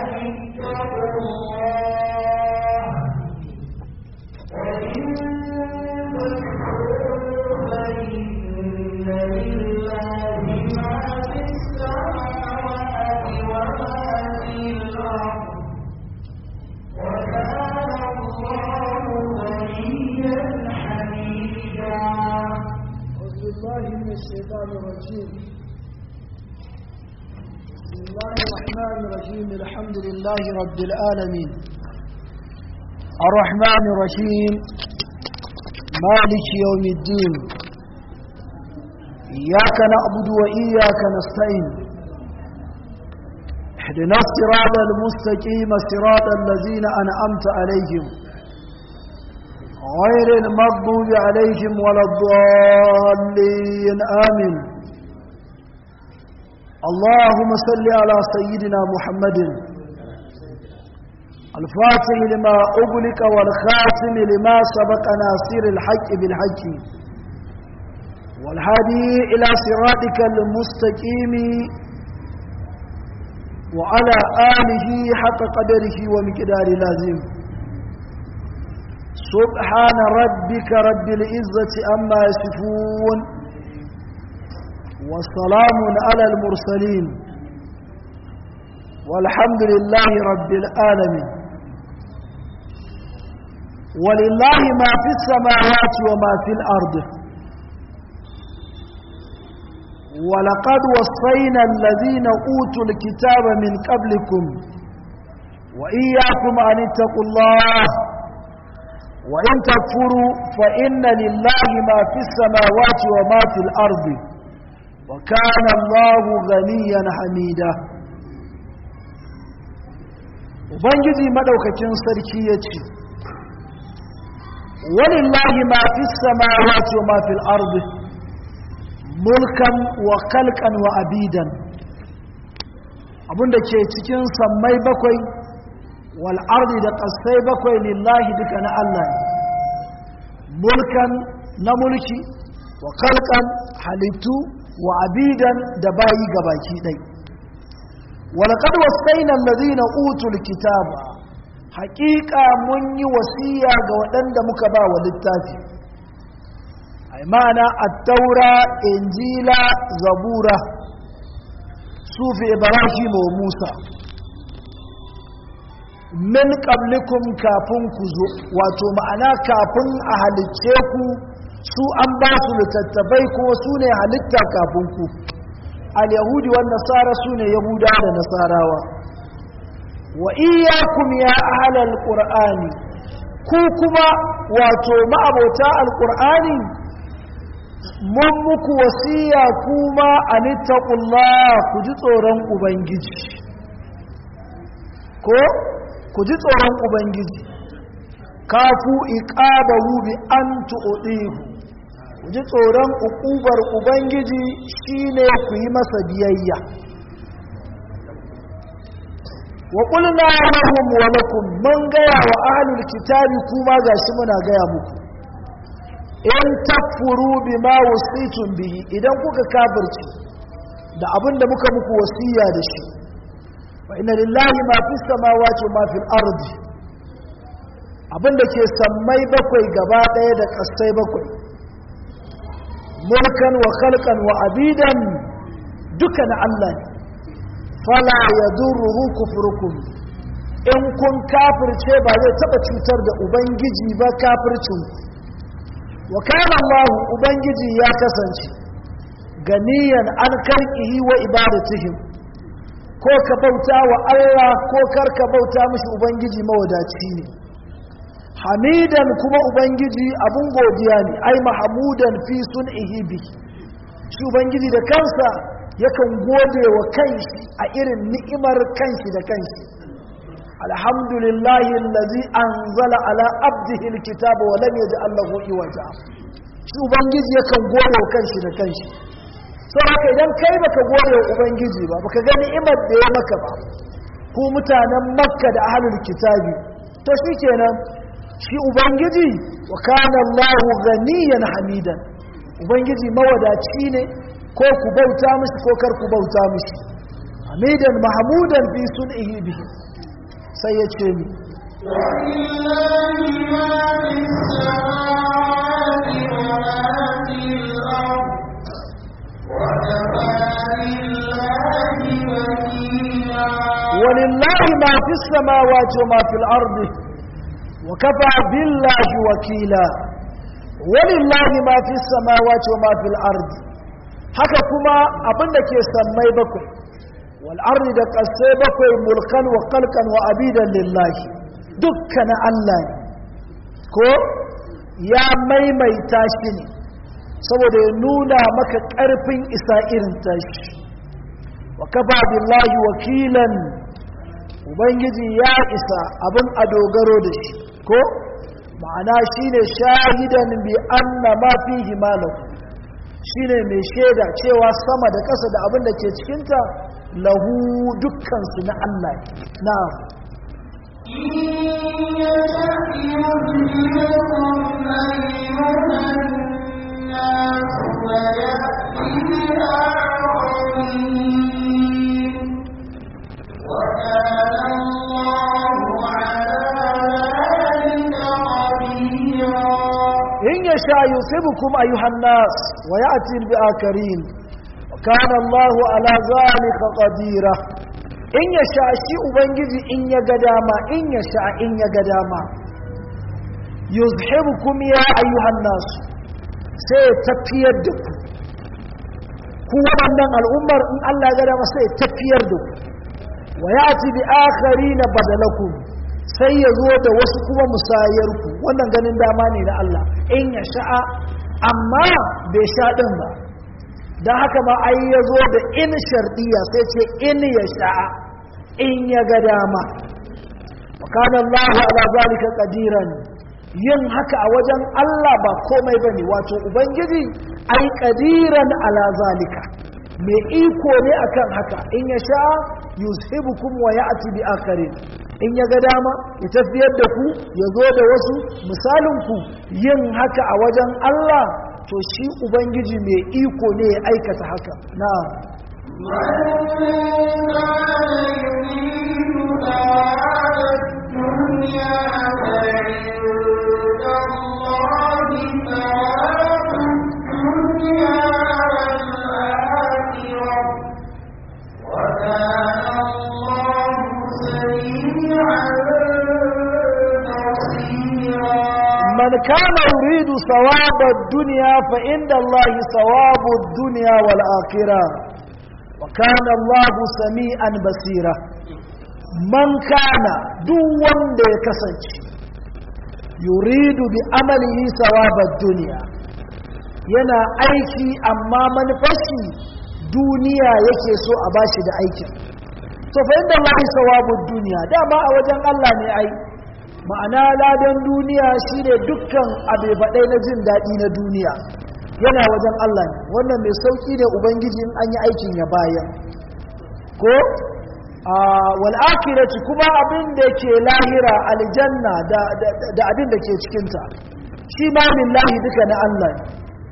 اتقوا الله وإن تكفروا فإن لله ما في السماوات وما في الأرض وكان الله غنيا حميدا أعوذ بالله من الشيطان الرجيم بسم الله الرحمن الرحيم الحمد لله رب العالمين الرحمن الرحيم مالك يوم الدين إياك نعبد وإياك نستعين اهدنا الصراط المستقيم صراط الذين أنعمت عليهم غير المغضوب عليهم ولا الضالين آمين اللهم صل على سيدنا محمد الفاتح لما أغلق والخاتم لما سبق ناصر الحق بالحق والهادي إلى صراطك المستقيم وعلى آله حق قدره ومقدار لازم سبحان ربك رب العزة أما يصفون وسلام على المرسلين والحمد لله رب العالمين ولله ما في السماوات وما في الأرض ولقد وصينا الذين أوتوا الكتاب من قبلكم وإياكم أن اتقوا الله وإن تكفروا فإن لله ما في السماوات وما في الأرض وكان الله غنيا حميدا Ubangiji madaukakin sarki ya ce, Walillahi ma fi samawati wa ma fil ardi mulkan wa kalkan wa abidan abinda ke cikin sammai bakwai wal ardi da ƙasai bakwai lillahi duka na Allah ne mulkan na mulki wa kalkan halittu wa abidan da bayi gabaki ɗai walaqad wasayna allazina utul kitaba haƙiƙa mun yi wasiya ga waɗanda muka ba wa littafi ai ma'ana at-taura injila zabura sufi ibrahim wa musa min qablikum kafin ku zo wato ma'ana kafin a halicce ku su an ba su littattafai kuma su ne halitta kafin ku al-yahudi wan nasara su ne yahuda da nasarawa wa iyyakum ya ahlal qur'ani ku kuma wato ma'abota al-qur'ani mun muku wasiya kuma anittaqullah ku ji tsoron ubangiji ko ku ji tsoron ubangiji kafu iqabahu bi an tu'dihu ku ji tsoron uqubar ubangiji shine ku yi masa biyayya wa qulna lahum wa lakum man gaya wa ahlul kitabi kuma gashi muna gaya muku in takfuru bima wasitum bihi idan kuka kafirci da abinda muka muku wasiya da shi wa inna lillahi ma fis samawati wa ma fil ardi abinda ke sammai bakwai gaba daya da kasai bakwai mulkan wa khalqan wa abidan duka na Allah ne fala yadurruhu kufrukum in kun kafirce ba zai taba cutar da ubangiji ba kafircin wa kana Allah ubangiji ya kasance ganiyan an karkihi wa ibadatihim ko ka bauta wa Allah ko kar ka bauta mishi ubangiji mawadaci ne hamidan kuma ubangiji abun godiya ne ai mahmudan fi sun'ihi bi shi ubangiji da kansa yakan gode wa kanshi a irin ni'imar kanshi da kanshi alhamdulillahi allazi anzala ala abdihi alkitaba wa lam yaj'al lahu iwaja shi ubangiji yakan gode wa kanshi da kanshi so haka idan kai baka gode wa ubangiji ba baka ga ni'imar da ya maka ba ku mutanen makka da ahlul kitabi to shikenan shi ubangiji wa kana Allahu ganiyan hamidan ubangiji mawadaci ne ko ku bauta mishi ko kar ku bauta mishi hamidan mahmudan fi sun'ihi bihi sai ya ce ni ولله ما في السماوات وما في الأرض وكفى بالله وكيلا ولله ما في السماوات وما في الأرض وكفى بالله وكيلا ولله ما في السماوات وما في الأرض haka kuma abin da ke sammai bakwai wal'arri da ƙasai bakwai mulkan wa kalkan wa abidan lillahi dukkan Allah ne ko ya maimaita shi ne saboda ya nuna maka ƙarfin isa irin tashi wa kafa billahi wakilan ubangiji ya isa abin a dogaro da shi ko ma'ana shine shahidan bi anna ma fihi malahu shine mai shaida cewa sama da ƙasa da abin da ke cikinta lahu dukkan su na Allah na in ya sha yusibukum ayyuhan nas wa ya'ti bi akarin wa kana Allahu ala zalika qadira in ya sha shi ubangiji in ya ga dama in ya sha in ya ga dama yuzhibukum ya ayyuhan nas sai ya tafiyar da ku ku wannan al'ummar in Allah ya ga dama sai ya tafiyar da ku wa ya'ti bi akharin badalakum sai ya zo da wasu kuma musayarku wannan ganin dama ne na Allah in ya sha'a amma bai sha ɗin ba don haka ma ai ya zo da in sharɗiya sai ce in ya sha'a in ya ga dama wakanan Allah ala zalika qadiran yin haka a wajen Allah ba komai bane wato ubangiji ai qadiran ala zalika mai iko ne akan haka in ya sha'a yuzhibukum wa ya'ti bi akharin in ya ga dama ya tafiyar da ku ya zo da wasu misalinku yin haka a wajen Allah to shi Ubangiji mai iko ne ya aikata haka na من كان يريد ثواب الدنيا فإن الله ثواب الدنيا والآخرة وكان الله سميعا بصيرا من كان دون كسنج يريد بعمله ثواب الدنيا yana aiki amma manufashi duniya yake so a bashi da aikin to fa inda Allah sawabud duniya dama a wajen Allah ne ai ma'ana ladan duniya shine dukkan abebaɗai na jin daɗi na duniya yana wajen Allah ne wannan mai sauƙi ne ubangiji in an yi aikin ya bayan ko wal akhirati kuma abin da ke lahira aljanna da abin da ke cikinta shi ma lillahi duka na Allah ne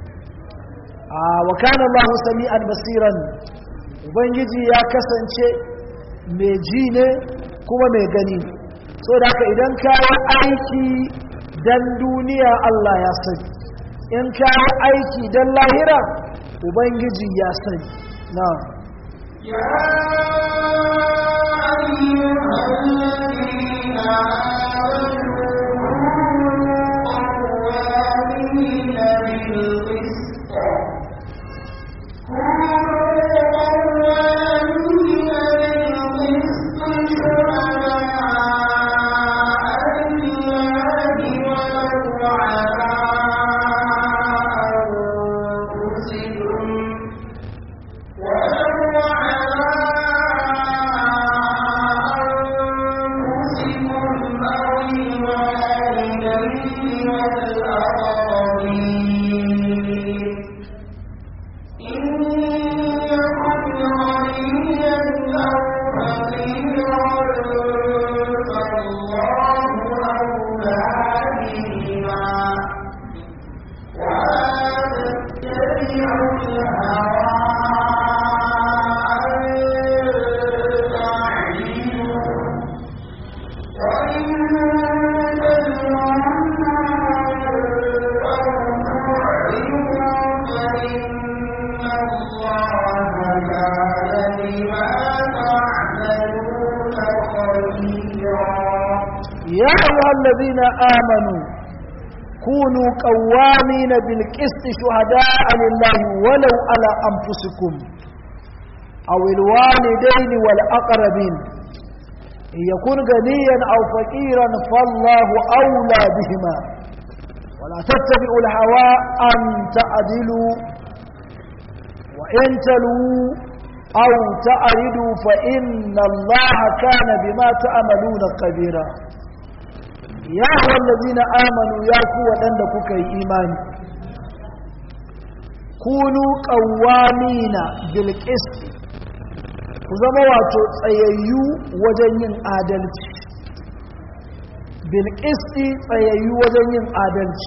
wa kana Allah sami'an basiran ubangiji ya kasance mai ji ne kuma mai gani ne so da haka idan ka yi aiki don duniya Allah ya sani in ka yi aiki don lahira ubangiji ya sani na يا أيها الذين آمنوا بالقسط ولو على يا أيها الذين آمنوا كونوا قوامين بالقسط شهداء لله ولو على أنفسكم أو الوالدين والأقربين إن يكون غنيا أو فقيرا فالله أولى بهما ولا تتبعوا الهوى أن تعدلوا وإن تلووا أو تعرضوا فإن الله كان بما تعملون خبيرا يا أيها الذين آمنوا يا قوة عندك إيمان كونوا قوامين بالقسط ku zama wato tsayayyu wajen yin adalci bilkisti tsayayyu wajen yin adalci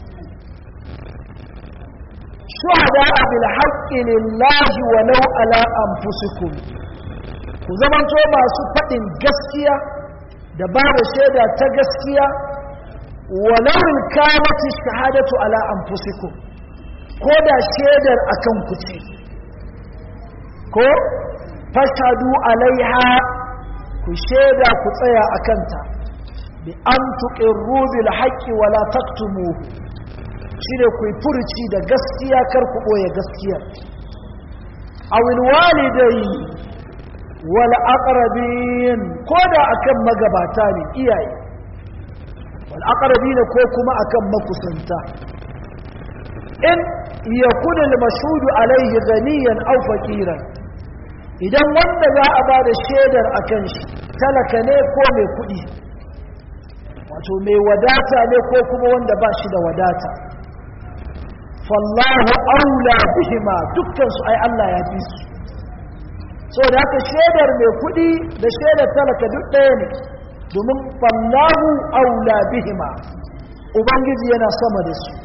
shuhada a bilhaƙi lillahi walau ala anfusikum ku zamanto masu faɗin gaskiya da ba da shaida ta gaskiya walau kamati shahadatu ala anfusikum ko da shaidar akan ku ce ko fashadu alaiha ku shaida ku tsaya a kanta bi an tuƙirru bil haƙƙi wala taktumu shi ne ku yi furuci da gaskiya kar ku ɓoye gaskiya a walidai wal aqrabin ko da akan magabata ne iyaye wal aqrabin ko kuma akan makusanta in yakuna al mashhudu alayhi ghaniyan aw faqiran idan wanda za a ba da shaidar a kan shi talaka ne ko mai kuɗi wato mai wadata ne ko kuma wanda ba shi da wadata fallahu aula bihima dukkansu ai Allah ya fi su so da haka shaidar mai kuɗi da shaidar talaka duk ɗaya ne domin fallahu aula bihima ubangiji yana sama da su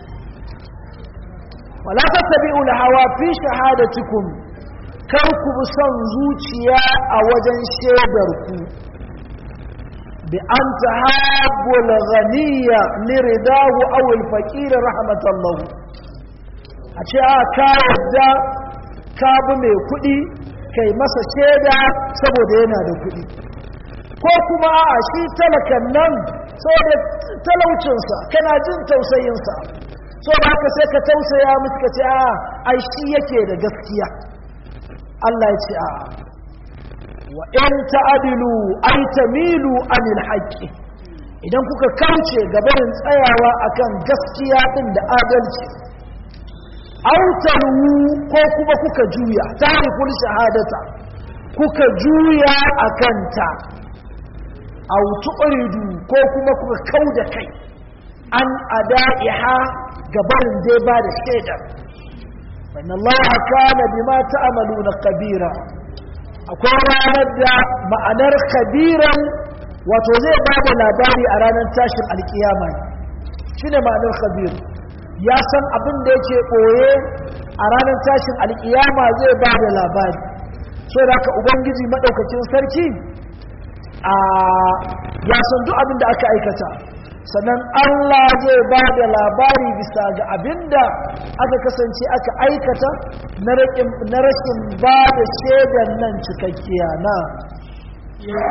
wala tattabi'ul hawa fi shahadatikum kar ku bi son zuciya a wajen shaidarku bi an ta habbul ghaniya liridahu aw al-faqir rahmatallahu a ce a ka yadda ka bi mai kuɗi kai masa shaida saboda yana da kuɗi ko kuma a shi talakan nan saboda talaucinsa kana jin tausayinsa so da haka sai ka tausaya musu ka ce a ai shi yake da gaskiya Allah ya ce a wa in ta'adilu ay tamilu anil haqqi idan kuka kauce gabarin tsayawa akan gaskiya din da adalci aw talu ko kuma kuka juya tarikul shahadata kuka juya akan ta aw tuqridu ko kuma kuka kauda kai an ada'iha gabarin dai ba da shaidar فإن الله كان بما تعملون خبيرا akwai ranar da ma'anar khabiran wato zai ba da labari a ranar tashin alkiyama ne shi ne ma'anar khabir ya san abin da yake ɓoye a ranar tashin alkiyama zai ba da labari so da ka ubangiji maɗaukacin sarki a ya san duk abin da aka aikata sannan Allah zai ba da labari bisa ga abinda aka kasance aka aikata na rashin ba da shaidan nan cikakkiya na يا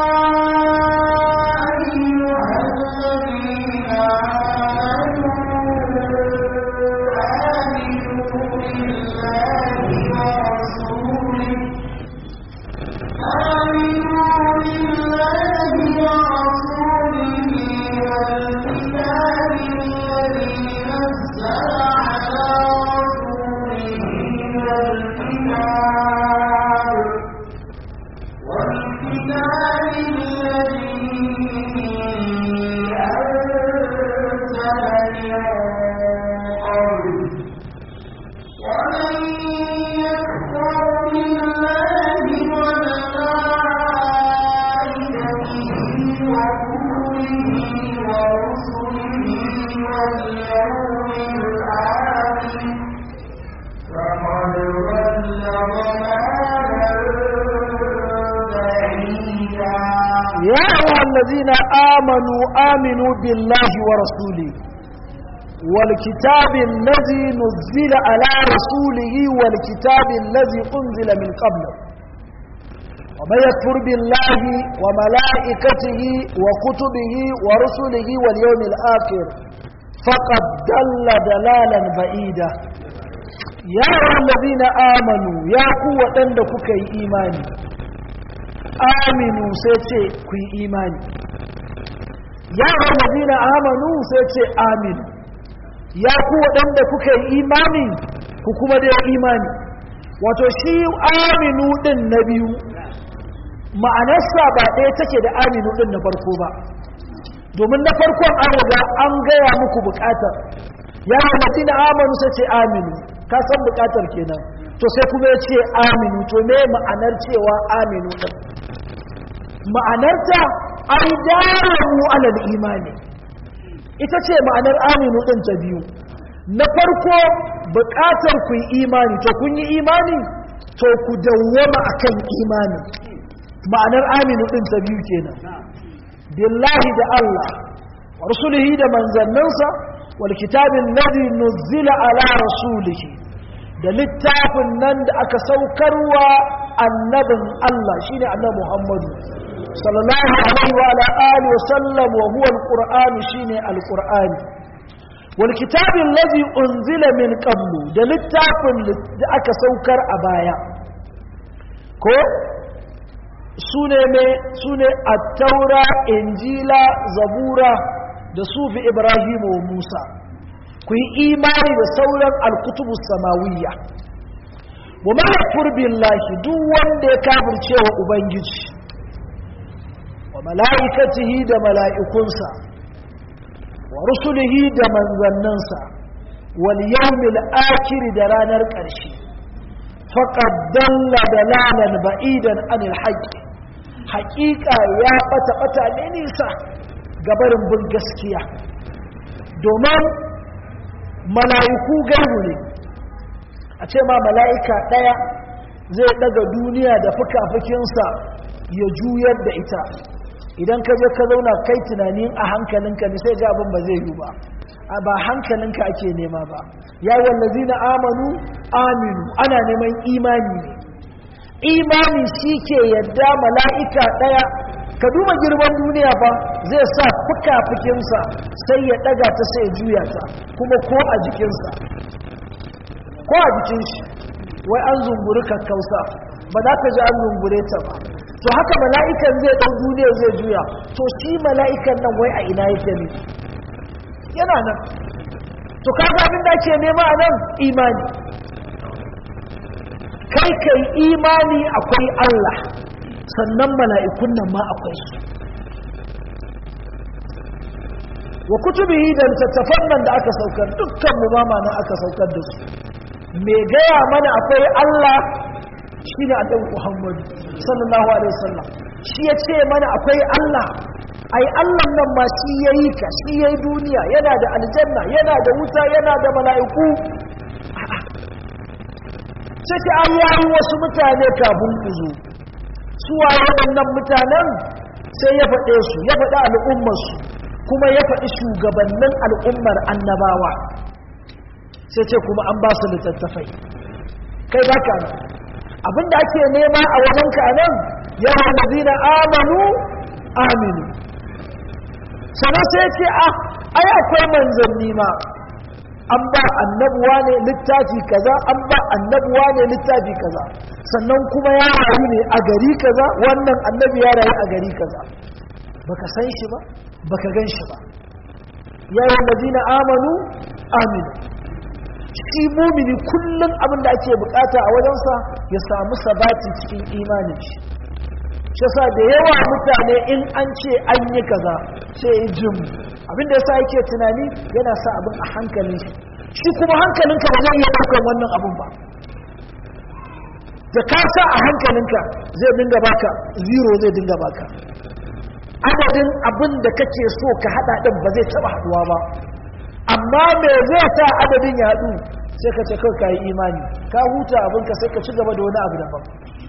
أيها الذين آمنوا بالله ورسوله والكتاب الذي نزل على رسوله والكتاب والكتاب الذي أنزل من قبل ومن يكفر بالله وملائكته وكتبه ورسله واليوم الآخر فقد ضل ضلالا بعيدا يا أيها الذين آمنوا آمنوا بالله ورسوله والكتاب الذي نزل على رسوله والكتاب الذي أنزل من قبله من يكفر بالله وملائكته وكتبه ورسله واليوم الآخر فقد دل دلالا بعيدا يا أيها الذين آمنوا يا قوة عندك كي إيماني آمنوا سيتي كي إيماني يا أيها الذين آمنوا سيتي آمنوا يا قوة عندك كي إيماني كما دي إيماني wato shi aminu din na biyu ma'anarsa ba ɗaya take da aminu din na farko ba domin na farkon an riga an gaya muku bukatar ya hamati na amanu sai ce aminu ka san bukatar kenan to sai kuma ya ce aminu to me ma'anar cewa aminu din ma'anarta ai damu alal imani ita ce ma'anar aminu din ta biyu na farko bukatar ku yi imani to kun yi imani to ku dawwama akan imani ma'anar aminu din ta biyu kenan billahi da Allah wa rusulihi da manzanninsa wal kitabin ladhi nuzila ala rasulihi da littafin nan da aka saukarwa annabin Allah shine annabi Muhammadu sallallahu alaihi wa ala alihi wa sallam wa huwa alquran shine alquran wal kitabin ladhi unzila min qablu da littafin da aka saukar a baya ko sune ne sune at-taura injila zabura da sufi ibrahim wa musa ku yi imani da sauran al-kutubu samawiyya wa ma yakfur billahi duk wanda ya kafirce wa ubangiji wa mala'ikatihi da mala'ikunsa wa rusulihi da manzannansa wal yawmil akhir da ranar ƙarshe faqad dalla dalalan ba'idan anil haqq haqiqa ya bata bata ne nisa gabarin bin gaskiya domin mala'iku gaibu ne a ce ma mala'ika ɗaya zai ɗaga duniya da fuka-fukinsa ya juyar da ita idan ka je ka zauna kai tunanin a hankalinka ne sai ga abin ba zai yi ba a ba hankalinka ake nema ba ya wallazi na amanu aminu ana neman imani ne imani shi ke yadda mala'ika ɗaya ka duba girman duniya ba zai sa fuka-fukinsa sai ya ɗaga ta sai ya juya ta kuma ko a jikinsa ko a jikin shi wai an zunguri kakkausa ba za ka ji an zungure ta ba to haka mala'ikan zai ɗau duniya zai juya to shi mala'ikan nan wai a ina yake ne yana nan to kaga abin da ake nema a nan imani kai kai imani akwai Allah sannan mala'ikun nan ma akwai su wa kutubihi da littattafan nan da aka saukar dukkan mu ma nan aka saukar da su me gaya mana akwai Allah shi ne annabi Muhammadu sallallahu alaihi wasallam shi ya ce mana akwai Allah ai Allah nan ma shi yayi ka shi yayi duniya yana da aljanna yana da wuta yana da mala'iku sai ce an yayi wasu mutane kafin ku zo su waye waɗannan mutanen sai ya faɗe su ya faɗi al'ummarsu kuma ya faɗi shugabannin al'ummar annabawa sai ce kuma an ba su littattafai kai ba ka nan abinda ake nema a wajenka a nan yawan mazina amanu aminu sannan sai ce a ai akwai manzanni ma an ba annabuwa ne littafi kaza an ba annabuwa ne littafi kaza sannan kuma ya rayu ne a gari kaza wannan annabi ya rayu a gari kaza baka san shi ba baka gan shi ba yawan mazina amanu aminu shi mumini kullum abin da ake bukata a wajensa ya samu sabati cikin imanin shi shi sa da yawa mutane in an ce an yi kaza sai ya jim abin da yasa yake tunani yana sa abin a hankalin shi shi kuma hankalinka ba zai iya ɗaukar wannan abin ba da ka sa a hankalinka zai dinga baka zero zai dinga baka adadin abin da kake so ka hada din ba zai taba haduwa ba amma me zai sa adadin ya haɗu sai ka ce kawai ka yi imani ka huta abinka sai ka ci gaba da wani abu daban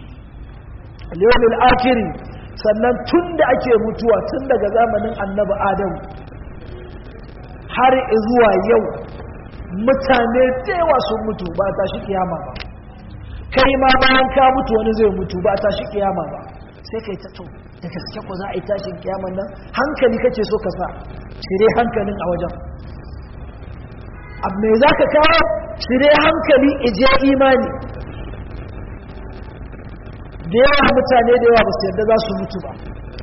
al akiri sannan tun da ake mutuwa tun daga zamanin annabi adam har zuwa yau mutane yawa sun mutu ba ta shi kiyama ba kai ma bayan ka mutu wani zai mutu ba ta shi kiyama ba sai kai ta to da gaske ko za a yi tashin kiyaman nan hankali kake so ka sa cire hankalin a wajen abu mai za ka kawo cire hankali ije imani da yawa mutane da yawa ba su yadda za su mutu ba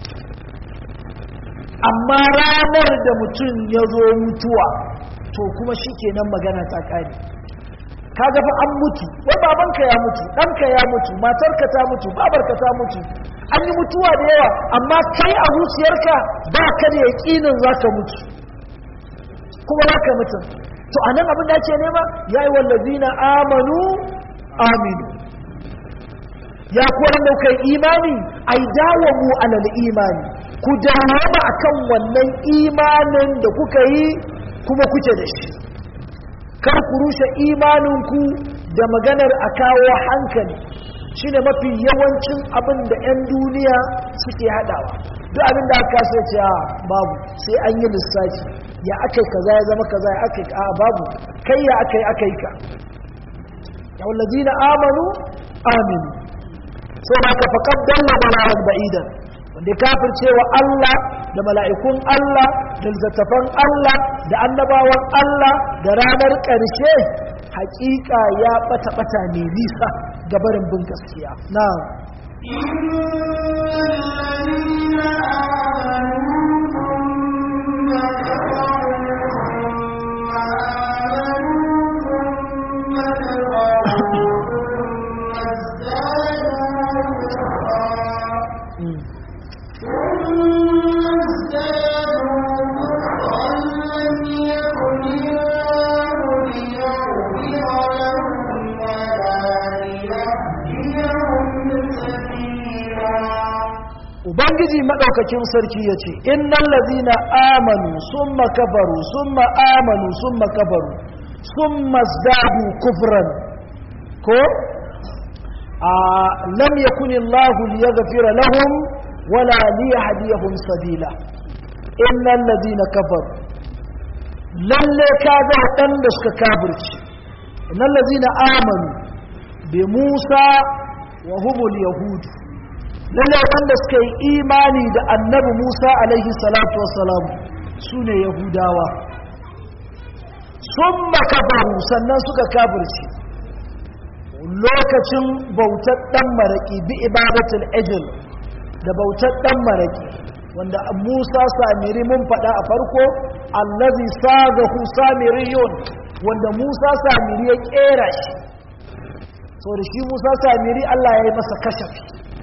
amma ranar da mutum ya zo mutuwa to kuma shi kenan magana ta kare kaga fa an mutu wai babanka ya mutu ɗanka ya mutu matarka ta mutu babarka ta mutu an yi mutuwa da yawa amma kai a zuciyarka ba ka da yaƙinin za ka mutu kuma za ka mutu to a nan abin da ake nema ya yi wallazi na amanu aminu ya kuwa da kai imani ai dawo mu alal imani ku dawama akan wannan imanin da kuka yi kuma kuke da shi kar ku rushe imaninku da maganar a kawo hankali shine mafi yawancin abin da 'yan duniya suke haɗawa duk abin da aka kasa ce a babu sai an yi lissafi ya aka yi kaza ya zama kaza ya aka yi a babu kai ya aka yi aka yi ka yawallazi na amanu aminu sai ba ka faƙad dalla bala'an ba'idan wanda ya kafirce wa Allah da mala'ikun Allah da littattafan Allah da annabawan Allah da ranar ƙarshe hakika ya ɓata-ɓata ne nisa ga barin bin gaskiya na ubangiji maɗaukakin sarki ya ce innan lazina amanu sun makabaru sun ma'amanu sun makabaru sun mazdadu kufran ko a lam yakuni Allah liyaghfira lahum wala liyahdiyahum sabila innal ladina kafaru lalle ka ga waɗanda suka kafirci innal ladina amanu bi Musa wa humul yahud lalle wanda suka yi imani da annabi Musa alaihi salatu wassalam sune yahudawa sun makabaru sannan suka kafirci lokacin bautar ɗan maraƙi bi ibadatul ejil da bautar ɗan maraƙi wanda musa samiri mun faɗa a farko allazi sagahu samiriyun wanda musa samiri ya ƙera shi so da shi musa samiri allah ya yi masa kashafi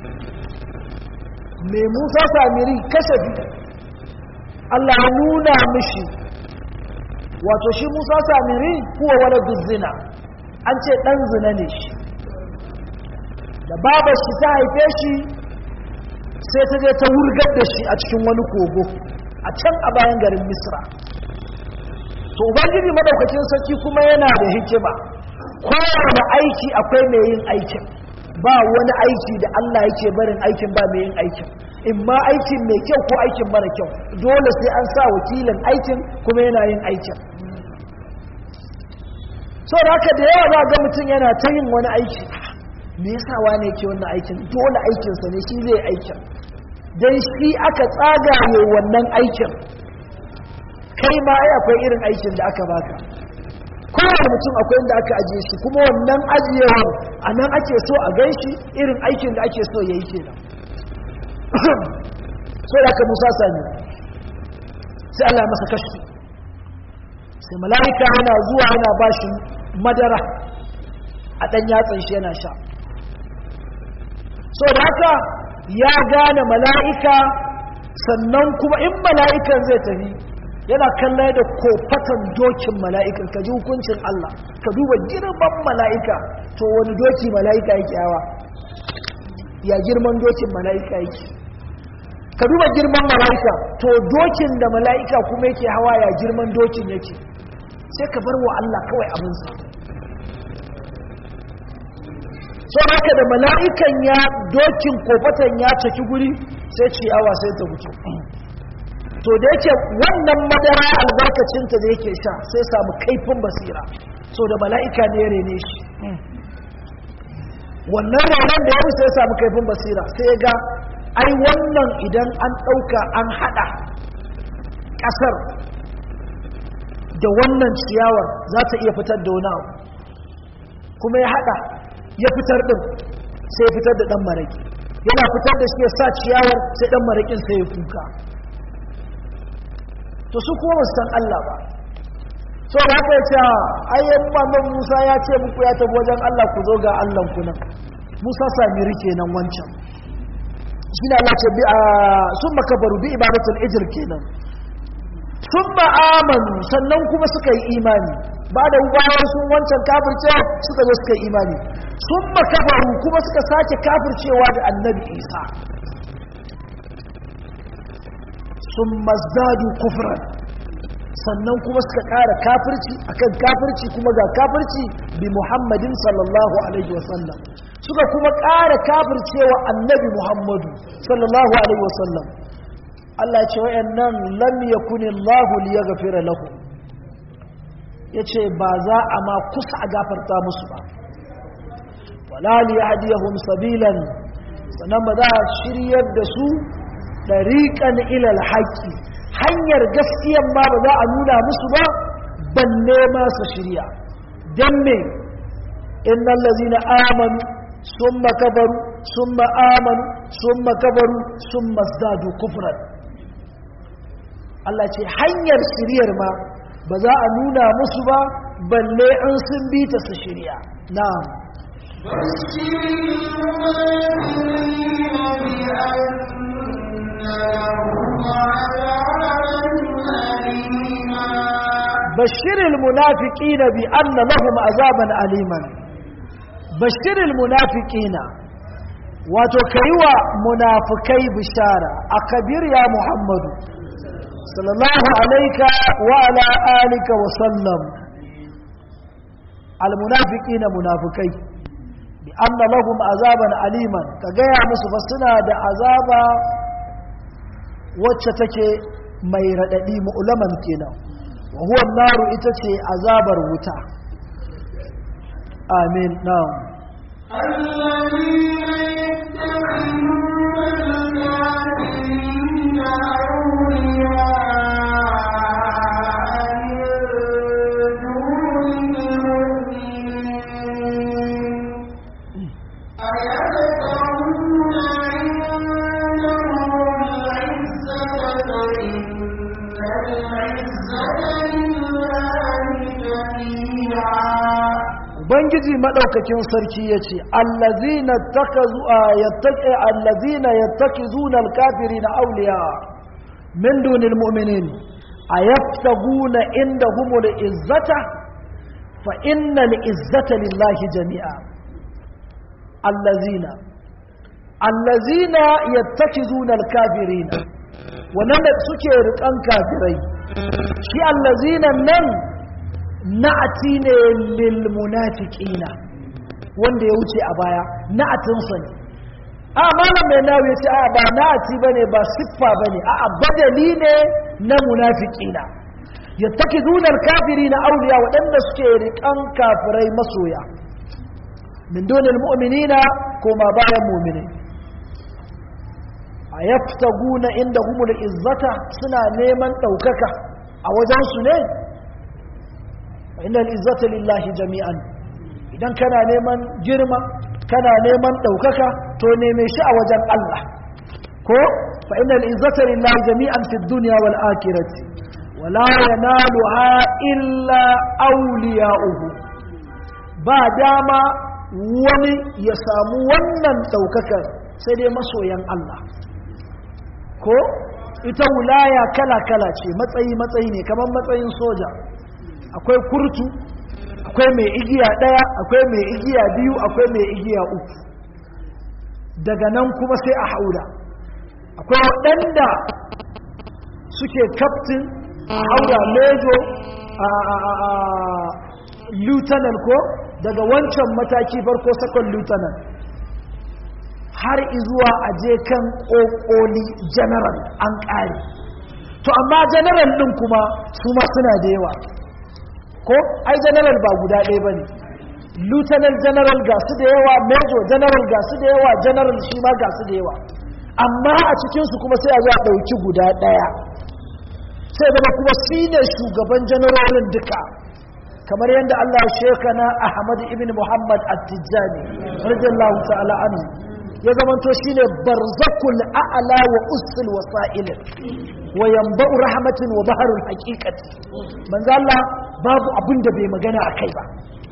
mai musa samiri kashafi allah ya nuna mishi wato shi musa samiri kuwa wani duzzina an ce ɗan zina ne shi da babar shi ta haife shi sai ta je ta wurgar da shi a cikin wani kogo a can a bayan garin misra to ubangiji madaukakin sarki kuma yana da hikima kowane aiki akwai mai yin aikin ba wani aiki da allah yake barin aikin ba mai yin aikin in ma aikin mai kyau ko aikin mara kyau dole sai an sa wakilin aikin kuma yana yin aikin so da haka da yawa za ga mutum yana ta yin wani aiki me yasa wane ke wannan aikin dole aikinsa ne shi zai aikin don shi aka tsagaye wannan aikin kai ma ai akwai irin aikin da aka baka kowane mutum akwai inda aka ajiye shi kuma wannan ajiyewar a nan ake so a gan shi irin aikin da ake so ya yi kenan so da aka musa sami sai Allah masa kashi sai mala'ika yana zuwa yana ba shi madara a ɗan yatsan shi yana sha so da haka ya gane mala'ika sannan kuma in mala'ikan zai tafi yana kallon da kofatan dokin mala'ikan ka ji hukuncin Allah ka duba girman mala'ika to wani doki mala'ika yake yawa ya girman dokin mala'ika yake ka duba girman mala'ika to dokin da mala'ika kuma yake hawa ya girman dokin yake sai ka bar wa Allah kawai abinsa sau haka da mala'ikan ya dokin kofatan ya caki guri sai ciyawa sai ta mutu to da yake wannan madara albarkacinta da yake sha sai samu kaifin basira so da mala'ika ne ya rene shi wannan ranar da ya sai samu kaifin basira sai ya ga ai wannan idan an ɗauka an haɗa ƙasar da wannan ciyawar za ta iya fitar da wani abu kuma ya haɗa ya fitar ɗin sai ya fitar da ɗan maraƙi yana fitar da shi ya sa ciyawar sai ɗan maraƙin sai ya kuka to su kuma ba san Allah ba so da haka ya ce ayyan mamman musa ya ce muku ya tafi wajen Allah ku zo ga Allah ku nan musa sami rike nan wancan shi ne Allah ce sun makabaru bi ibadatul ijir kenan sun ma'amanu sannan kuma suka yi imani ba da bayan sun wancan kafirce suka zo suka yi imani sun makabaru kuma suka sake kafircewa da annabi isa sun mazdadu kufran sannan kuma suka ƙara kafirci akan kafirci kuma ga kafirci bi muhammadin sallallahu alaihi wasallam suka kuma ƙara kafircewa annabi muhammadu sallallahu alaihi wasallam Allah ya ce wayannan lam yakuni Allah liyaghfira lahum yace ba za a ma kusa a gafarta musu ba wala liyahdiyahum sabilan sannan ba za a shiryar da su dariqan ila alhaqi hanyar gaskiyan ma ba za a nuna musu ba balle ma su shirya dan me innal ladzina amanu summa kafaru summa amanu summa kafaru summa zadu kufran Allah ce hanyar shiryar ma ba za a nuna musu ba balle an sun bi ta su shirya na'am بشر المنافقين بأن لهم عذابا أليما بشر المنافقين وتكيوا منافقي بشارة أكبر يا محمد صلى الله عليك وعلى آلك وسلم المنافقين منافقي بأن لهم عذابا أليما كجاء مصفصنا دا عذابا وتشتك ميرددي مؤلما كنا وهو النار إتتي عذاب الوتا آمين نعم الذين يتبعون الكافرين أولياء من دون المؤمنين أيبتغون عندهم العزة فإن العزة لله جميعا ubangiji madaukakin sarki yace allazina takazu yattaqi allazina yattakizuna alkafirina awliya min dunil mu'minin ayaftaguna indahumul izzata fa innal izzata lillahi jami'a allazina allazina yattakizuna alkafirina wannan da suke rikan kafirai shi allazina nan na'ati ne lil munafiqina wanda ya wuce a baya na'atin sa ne a malam mai nawo yace a ba na'ati bane ba siffa bane a a badali ne na munafiqina yattakiduna al-kafirina awliya wadanda suke rikan kafirai masoya min dunil mu'minina koma bayan mu'mini ayaftaguna indahumul izzata suna neman daukaka a wajen su ne inna al'izzata lillahi jami'an idan kana neman girma kana neman ɗaukaka to neme shi a wajen Allah ko fa inna al'izzata lillahi jami'an fi duniya wal akirati wala yanaluha illa awliya'uhu ba dama wani ya samu wannan ɗaukakar sai dai masoyan Allah ko ita wulaya kala-kala ce matsayi-matsayi ne kamar matsayin soja akwai kurtu akwai mai igiya ɗaya akwai mai igiya biyu akwai mai igiya uku daga nan kuma sai a haura akwai waɗanda suke kaftin a haura mejo a lieutenant ko daga wancan mataki farko sakon lieutenant har izuwa a je kan ƙoƙoli general an ƙare to amma general ɗin kuma su ma suna da yawa ko ai general ba guda ɗaya ba ne lieutenant general ga su da yawa major general ga su da yawa general shi ma ga su da yawa amma a cikinsu kuma sai a zo a ɗauki guda ɗaya sai zama kuma shi ne shugaban janarorin duka kamar yadda Allah shekana Ahmad ibn Muhammad at-Tijjani radiyallahu ta'ala anhu ya zamanto shine barzakul a'la wa usul wasa'il wa yanba'u rahmatin wa baharul haqiqati manzo Allah babu abin da bai magana akai ba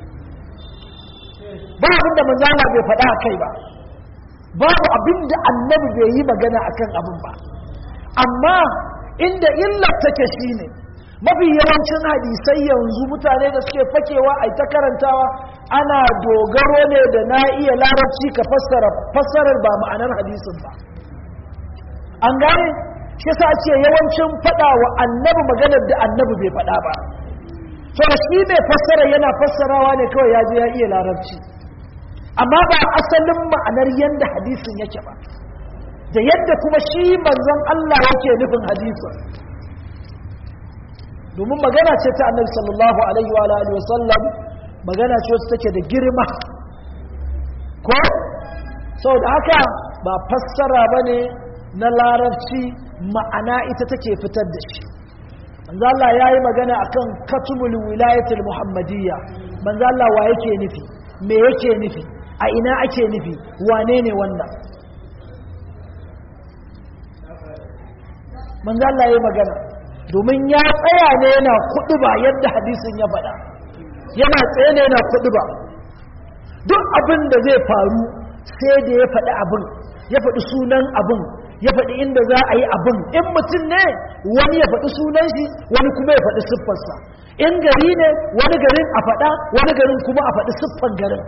ba abin da manzo Allah bai faɗa akai ba babu abin da annabi bai yi magana akan abin ba amma inda illar take shine mafi yawancin hadisai yanzu mutane da suke fakewa a ta karantawa ana dogaro ne da na iya larabci ka fassara fassarar ba ma'anar hadisin ba an gane shi sa ce yawancin faɗa wa annabi maganar da annabi bai faɗa ba to shi mai fassara yana fassarawa ne kawai ya je ya iya larabci amma ba asalin ma'anar yadda hadisin yake ba da yadda kuma shi manzon Allah yake nufin hadisin domin magana ce ta annabi sallallahu alaihi wa alihi wasallam magana ce wacce take da girma ko saboda haka ba fassara bane na larabci ma'ana ita take fitar da shi manzo Allah yayi magana akan katumul wilayatul muhammadiyya manzo Allah wa yake nufi me yake nufi a ina ake nufi wane ne wannan manzo Allah yayi magana domin ya tsaya ne yana kudu ba yadda hadisin ya faɗa yana tsaye ne yana kudu ba duk abin da zai faru sai da ya faɗi abin ya faɗi sunan abin ya faɗi inda za a yi abin in mutum ne wani ya faɗi sunan shi wani kuma ya faɗi siffarsa in gari ne wani garin a faɗa wani garin kuma a faɗi siffan garin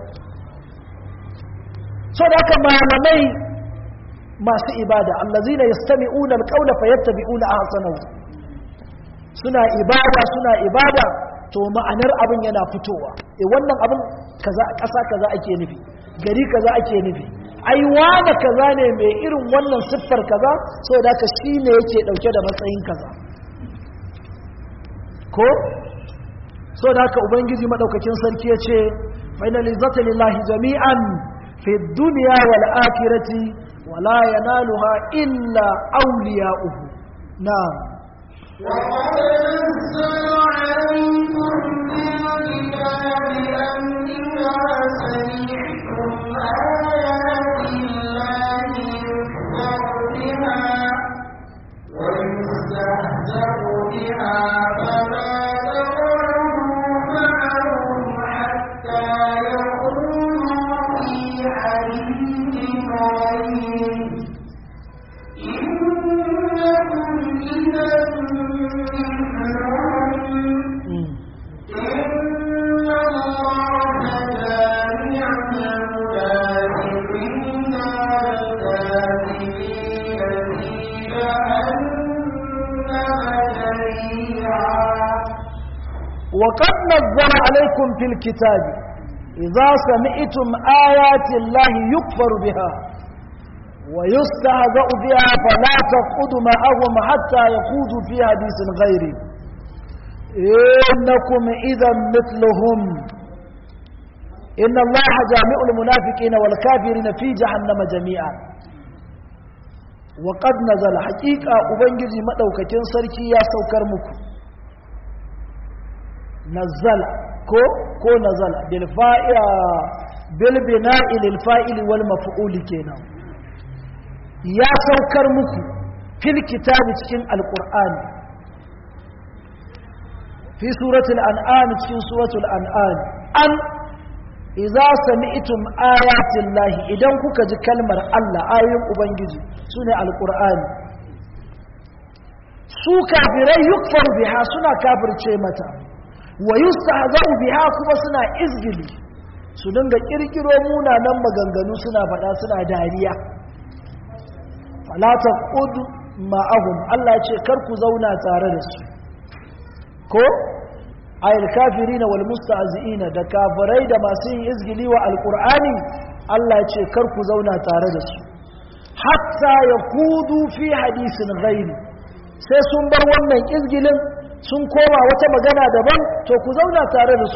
so da haka malamai masu ibada allazina yastami'una alqawla fayattabi'una ahsanahu suna ibada suna ibada to ma'anar abin yana fitowa e wannan abin kaza ƙasa kaza ake nufi gari kaza ake nufi ai wani kaza ne mai irin wannan siffar kaza so da ka shi ne yake ɗauke da matsayin kaza ko so da haka ubangiji maɗaukakin sarki ya ce fainalizata lillahi jami'an fi duniya wal akhirati wala yanaluha illa awliya'uhu na'am وقد نزل عليكم في الكتاب أن إذا سمعتم آيات الله يكفر بها ويستهزأ بها فلا تقعدوا معهم حتى يقولوا في حديث غيره إنكم إذا مثلهم إن الله جامع المنافقين والكافرين في جهنم جميعا وقد نزل عليكم في الكتاب إذا سمعتم آيات الله يكفر بها ويستهزأ بها فلا تقعدوا معهم حتى يخوضوا في حديث غيره إنكم إذا مثلهم إن الله جامع المنافقين والكافرين في جهنم جميعا وقد نزل حقيقة أبنجي مدوكة سركي يا سوكر مكو نزل كو كو نزل بالفائل بالبناء للفائل والمفعول كينا يا سوكر مكو في الكتاب cikin القرآن في سورة الأنعام cikin سورة الأنعام أن إذا سمعتم آيات الله إذا كوكا جي كلمة الله آيات أبنجي سنة القرآن su kafirai yukfar biha suna kafirce mata wa yustahza'u biha kuma suna izgili su dinga kirkiro munanan maganganu suna faɗa suna dariya fala taqud ma'ahum Allah ce kar ku zauna tare da su ko ayil kafirina wal mustahzi'ina da kafirai da masu yin izgili wa alqur'ani Allah ce kar ku zauna tare da su hatta yakudu fi hadisin ghairi sai sun bar wannan izgilin sun koma wata magana daban to ku zauna tare da su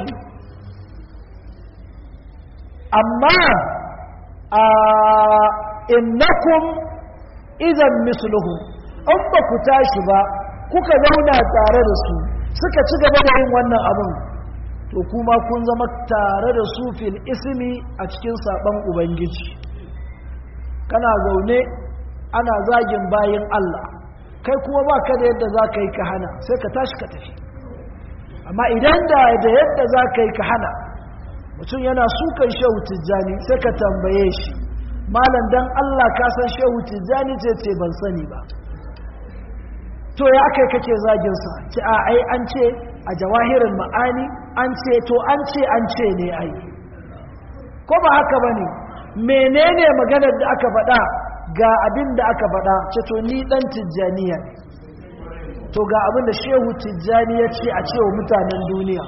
amma a innakum idan misluhu an ba ku tashi ba kuka zauna tare da su suka ci gaba da yin wannan abin to kuma kun zama tare da su fil ismi a cikin saban ubangiji kana zaune ana zagin bayin Allah kai kuma ba ka da yadda za ka yi ka hana sai ka tashi ka tafi amma idan da da yadda za ka yi ka hana mutum yana sukan shehu tijjani sai ka tambaye shi malam dan Allah ka san shehu tijjani ce ce ban sani ba to ya aka kake zagin sa ce a ai an ce a jawahirin ma'ani an ce to an ce an ce ne ai ko ba haka bane menene maganar da aka faɗa ga abin da aka faɗa ce to ni dan tijjaniya ne to ga abin da shehu tijjani ya ce a cewa mutanen duniya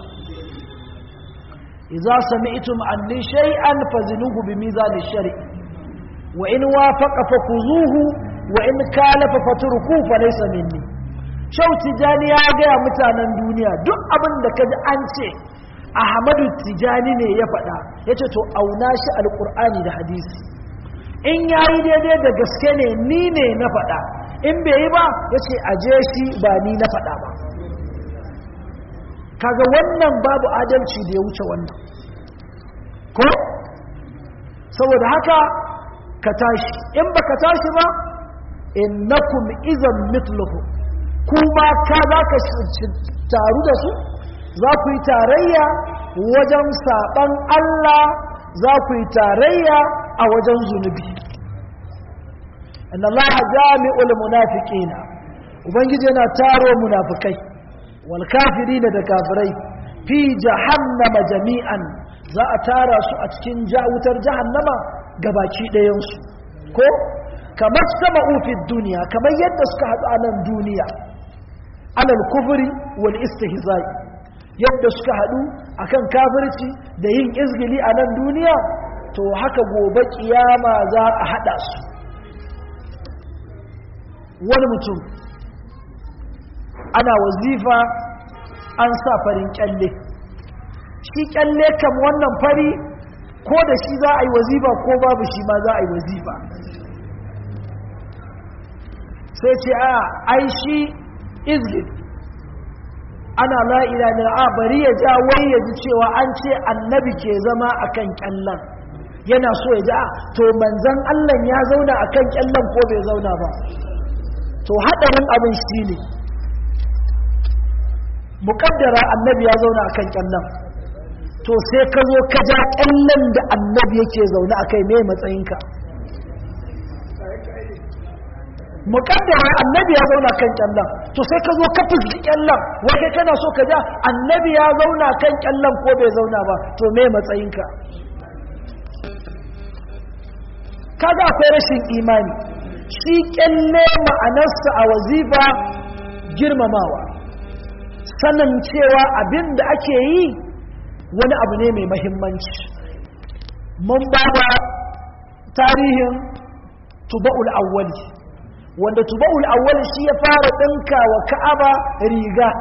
idza sami'tum anni shay'an fazinuhu bi mizan ash-shari wa in wafaqa fakuzuhu wa in kalafa fatruku fa laysa minni shehu tijjani ya ga mutanen duniya duk abin da kaji an ce ahmadu tijjani ne ya faɗa yace to auna shi alqur'ani da hadisi in yayi daidai da gaske ne ni ne na faɗa in bai yi ba ya ce aje shi ba ni na faɗa ba kaga wannan babu adalci da ya wuce wannan ko saboda haka ka tashi in ba ka tashi ba innakum izan mitluhu kuma ka za ka taru da su za ku yi tarayya wajen saɓan Allah za ku yi tarayya a wajen zunubi inna Allah jami'ul munafiqina ubangiji yana taro munafikai wal kafirin da kafirai fi jahannama jami'an za a tara su a cikin wutar jahannama gabaki ɗayan su ko kamar sama'u fi duniya kamar yadda suka haɗu a nan duniya alal kufri wal istihza'i yadda suka haɗu akan kafirci da yin izgili a nan duniya to haka gobe kiyama za a haɗa su wani mutum ana wazifa an sa farin kyalle shi kyalle kam wannan fari ko da shi za a yi wazifa ko babu shi ma za a yi wazifa sai ce a ai shi izgil ana la'ila ne a bari ya ja wai ya ji cewa an ce annabi ke zama akan kyallan yana so ya ji a to manzan allah ya zauna akan kyallan ko bai zauna ba to haɗarin abin shi ne muƙaddara annabi ya zauna a kan ƙyallon to sai ka zo ka ja ƙyallon da annabi yake zaune a kai mai matsayinka muƙaddara annabi ya zauna kan ƙyallon to sai ka zo ka fuski ƙyallon wake kana so ka ja annabi ya zauna kan ƙyallon ko bai zauna ba to mai matsayinka kaga akwai rashin imani shi kyalle ma'anarsa a wazifa girmamawa sanin cewa abin da ake yi wani abu ne mai mahimmanci mun ba da tarihin tuba'ul awwali wanda tuba'ul awwali shi ya fara ɗinka wa ka'aba riga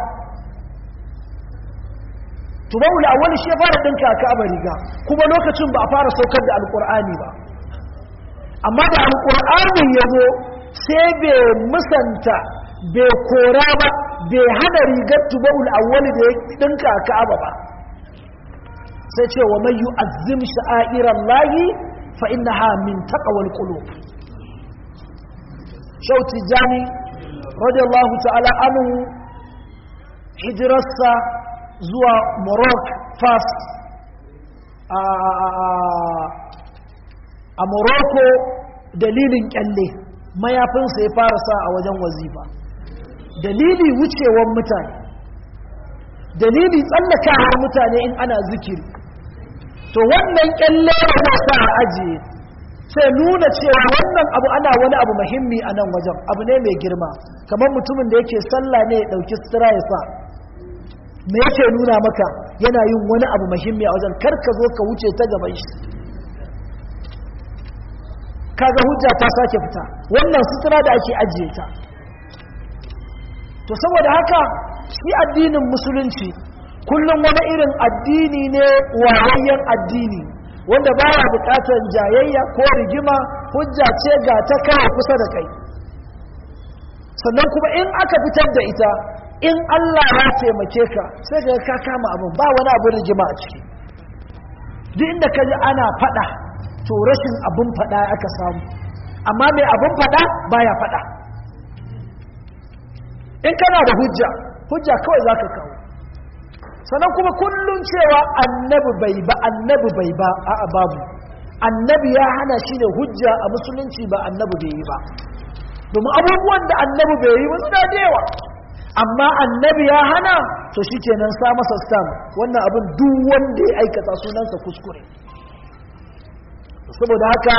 tuba'ul awwali shi ya fara ɗinka ka'aba riga kuma lokacin ba a fara saukar da alƙur'ani ba amma da alƙur'anin ya zo sai bai musanta bai kora ba bai hana rigar tuba'ul awwali da ya ɗinka a ka'aba ba sai ce wa mai yu'azzim sha'iran lahi fa innaha min taqwal qulub shauti jani radiyallahu ta'ala anhu hijirarsa zuwa morocco fas a morocco dalilin kyalle mayafinsa ya fara sa a wajen wazifa dalili wucewan mutane dalili tsallakawar mutane in ana zikiri to wannan kyalle yana sa a ajiye sai nuna cewa wannan abu ana wani abu muhimmi a nan wajen abu ne mai girma kamar mutumin da yake sallah ne ya ɗauki sutura ya sa me yake nuna maka yana yin wani abu muhimmi a wajen kar ka zo ka wuce ta gaban shi kaga hujja ta sake fita wannan sutura da ake ajiye ta to saboda haka shi addinin musulunci kullum wani irin addini ne wayayyen addini wanda baya bukatar jayayya ko rigima hujja ce ga ta kawo kusa da kai sannan kuma in aka fitar da ita in Allah ya taimake ka sai ka ka kama abin ba wani abin rigima a ciki duk inda ka ji ana fada to rashin abin fada aka samu amma mai abin fada baya fada in kana da hujja hujja kawai za ka kawo sannan kuma kullum cewa annabi bai ba annabi bai ba a babu annabi ya hana shi ne hujja a musulunci ba annabi bai yi ba domin abubuwan da annabi bai yi wasu da yawa amma annabi ya hana to shi kenan sa masa stam wannan abin duk wanda ya aikata sunansa kuskure saboda haka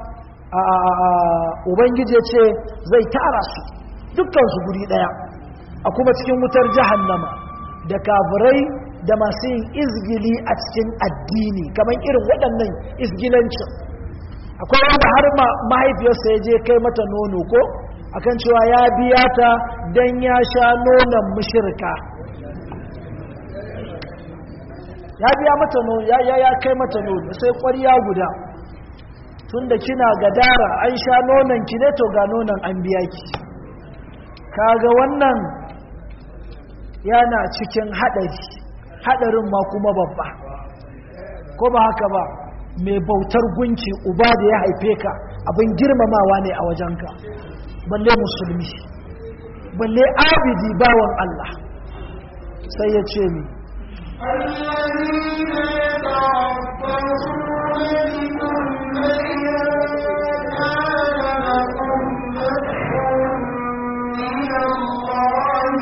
ubangiji ya ce zai tara su dukkansu guri daya a kuma cikin wutar jahannama da kafirai da masu yin izgili a cikin addini kamar irin waɗannan izgilancin akwai wanda har mahaifiyarsa ya je kai mata nono ko akan cewa ya biya ta don ya sha nonon mushirka ya biya mata nono ya ya kai mata nono sai ƙwarya guda tunda kina gadara an sha nonon ki ne to ga nonon an biya ki kaga wannan yana cikin haɗari haɗarin ma kuma babba ko ba haka ba mai bautar gunki uba da ya haife ka abin girmamawa ne a wajenka balle musulmi balle abidi bawan Allah sai ya ce mi الذين يتربصون بكم إذا كان لكم فتح من الله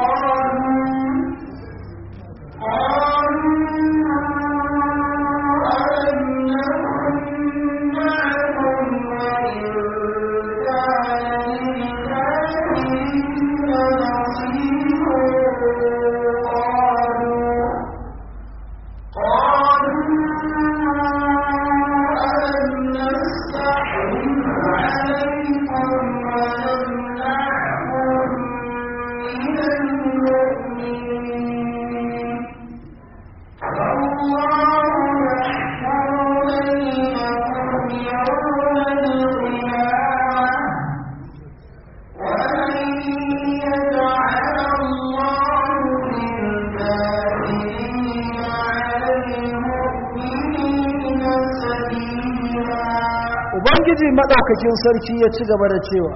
قالوا قالوا ألم نكن معكم وإن كان للكافرين نصيب قالوا قالوا ألم نستحوذ عليكم ونمنعكم من المؤمنين فالله يحكم بينكم يوم القيامة ومن يجعل الله للكافرين على المؤمنين سبيلا ubangiji maɗaukakin sarki ya ci gaba da cewa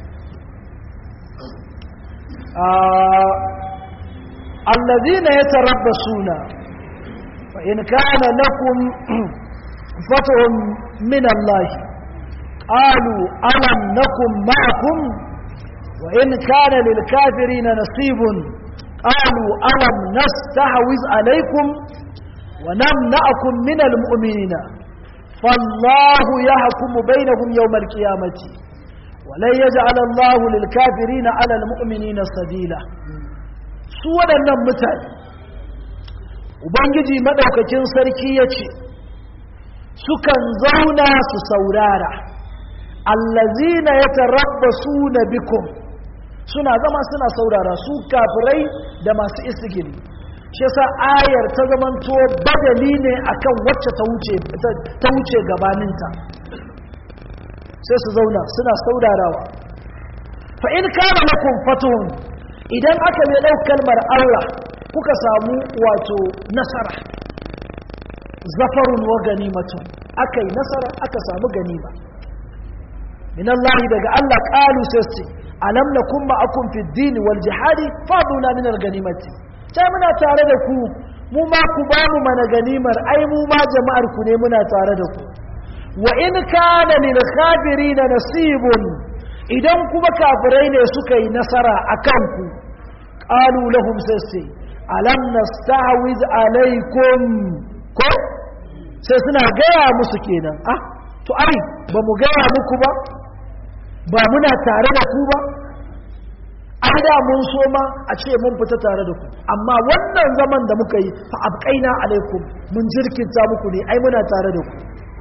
allazina ya tarabba suna fa in kana lakum fatahun min Allah qalu alam nakum ma'akum wa in kana lil kafirina nasibun qalu alam nastahwiz alaykum wa namna'akum min al mu'minina فالله يحكم بينهم يوم القيامة ولن يجعل الله للكافرين على المؤمنين سبيلا su waɗannan mutane ubangiji maɗaukakin sarki ya ce sukan zauna su saurara allazina ya tarabba su na bikum suna zama suna saurara su kafirai da masu isigili shi yasa ayar ta zamanto badali ne akan wacce ta wuce ta wuce gabaninta sai su zauna suna saurarawa fa in kana lakum fatuhun idan aka mai ɗau kalmar Allah kuka samu wato nasara zafarun wa ganimatun aka yi nasara aka samu ganima min Allah daga Allah qalu sai alam nakum ma'akum fi ad-din wal jihadi faduna min al-ganimati sai muna tare da ku mu ma ku ba mu mana ganimar ai mu ma jama'ar ku ne muna tare da ku wa in kana lil khabirin nasibun idan kuma kafirai ne suka yi nasara akan ku qalu lahum sai alam nastahwiz alaikum ko sai suna gaya musu kenan ah to ai ba mu gaya muku ba ba muna tare da ku ba an da mun so ma a ce mun fita tare da ku amma wannan zaman da muka yi fa abqaina alaikum mun jirkinta muku ne ai muna tare da ku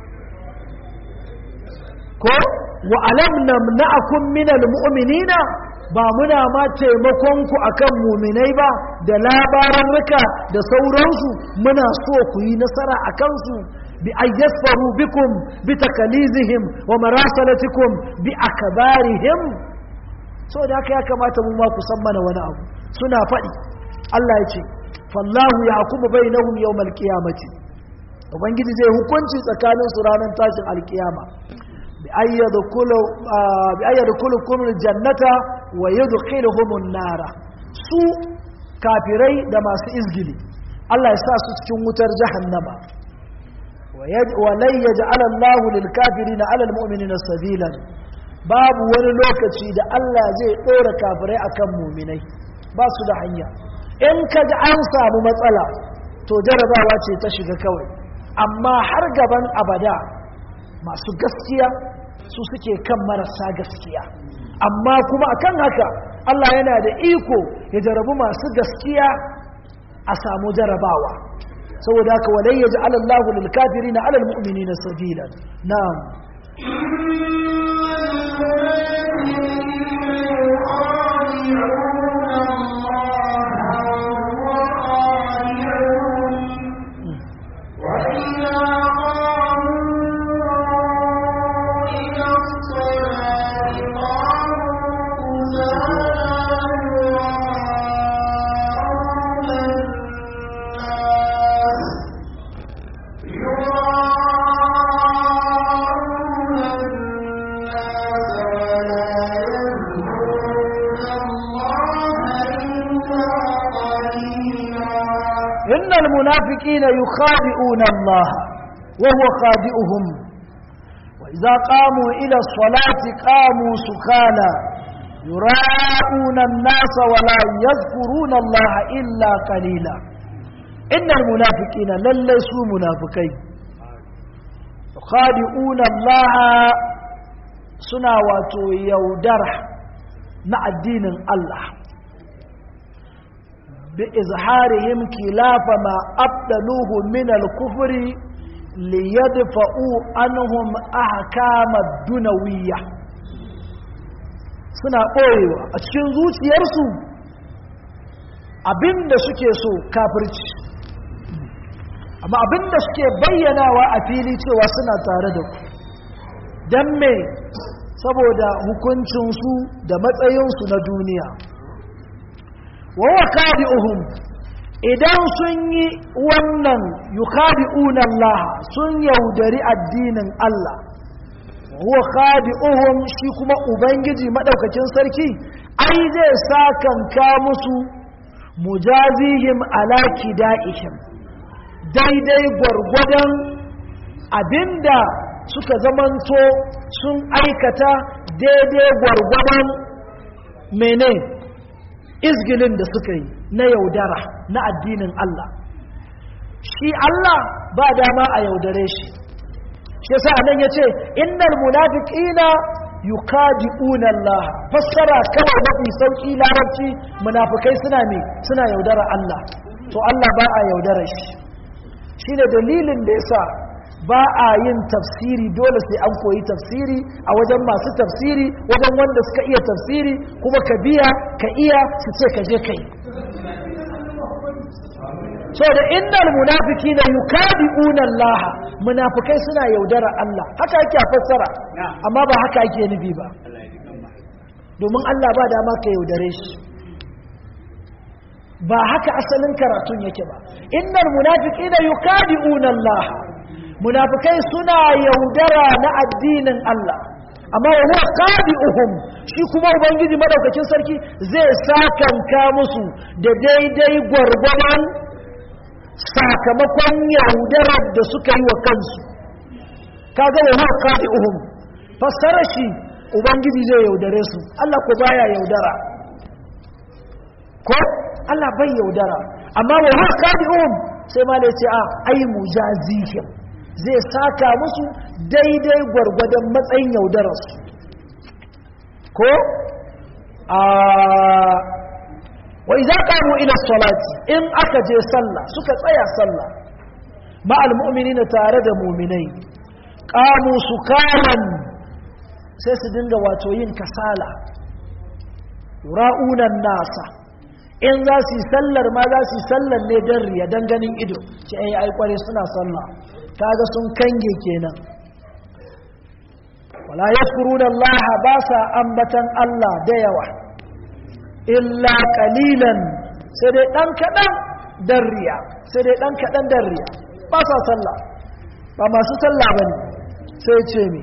ko wa alam namna'akum minal mu'minina ba muna ma taimakon ku akan muminai ba da labaran rika da sauransu muna so ku yi nasara a kansu bi ayyasfaru bikum bi takalizihim wa marasalatikum bi akbarihim saboda haka ya kamata mu ma ku san mana wani abu suna faɗi Allah ya ce fallahu yahkumu bainahum yawmal qiyamati ubangiji zai hukunci tsakanin su ranar tashin alkiyama bi ayyadkhulu bi ayyadkhulukum aljannata wa yudkhiluhum an-nara su kafirai da masu izgili Allah ya sa su cikin wutar jahannama wa lan yaj'ala Allahu lil kafirina 'ala al mu'minina sabilan babu wani lokaci da Allah zai dora kafirai akan mu'minai ba su da hanya in kaga an samu matsala to jarabawa ce ta shiga kawai amma har gaban abada masu gaskiya su suke kan marasa gaskiya amma kuma akan haka Allah yana da iko ya jarabu masu gaskiya a samu jarabawa saboda haka walai ya ji alallahu lilkafiri na alal mu'mini na sabilan na'am إن المنافقين يخادئون الله وهو خادئهم وإذا قاموا إلى الصلاة قاموا سكانا يراءون الناس ولا يذكرون الله إلا قليلا إن المنافقين لن ليسوا منافقين يخادئون الله سنا واتو يودره مع الدين الله بإظهارهم خلاف ما أبدلوه من الكفر ليدفعوا عنهم أحكام الدنوية suna ɓoyewa a cikin zuciyarsu abinda suke so kafirci amma abinda suke bayyanawa a fili cewa suna tare da ku don me saboda hukuncinsu da matsayinsu na duniya wawa kadi'uhum idan sun yi wannan yukadi'una Allah sun yaudari addinin Allah huwa khadi'uhum shi kuma ubangiji madaukakin sarki ai zai sakanka musu mujazihim ala kida'ihim daidai gwargwadon abinda suka zamanto sun aikata daidai gwargwadon mene izgilin da suka yi na yaudara na addinin Allah shi Allah ba dama a yaudare shi shi yasa anan yace innal munafiqina yukadi'una Allah fassara kawai mafi sauki larabci munafikai suna ne suna yaudara Allah to Allah ba a yaudara shi shine dalilin da yasa ba a yin tafsiri dole sai an koyi tafsiri a wajen masu tafsiri wajen wanda suka iya tafsiri kuma ka biya ka iya su ce ka je kai so da innal munafiqina yukadi'una Allah munafikai suna yaudara Allah haka yake fassara amma ba haka ake nufi ba domin Allah ba dama ka yaudare shi ba haka asalin karatun yake ba innal munafiqina yukadi'una Allah munafikai suna yaudara na addinin Allah amma wa huwa qadi'uhum shi kuma ubangiji madaukakin sarki zai sakanka musu da daidai gwargwadon sakamakon yaudarar da suka yi wa kansu kaga wa huwa qadi'uhum fassara shi ubangiji zai yaudare su Allah ko baya yaudara ko Allah bai yaudara amma wa huwa qadi'uhum sai ma da ce a ai mujazihim zai saka musu daidai gwargwadon matsayin yaudararsu ko a wai za ƙamu ila salati in aka je sallah suka tsaya sallah ma'al mu'minina tare da muminai ƙamu su kaman sai su dinga wato yin kasala ra'unan nasa in za su yi sallar ma za su yi sallar ne don riya don ganin ido ce ai ai kware suna sallah kaga sun kange kenan wala yadhkuruna Allah ba sa ambatan Allah da yawa illa qalilan sai dai dan kadan dan riya sai dai dan kadan dan riya ba sa sallah ba masu sallah bane sai ce mi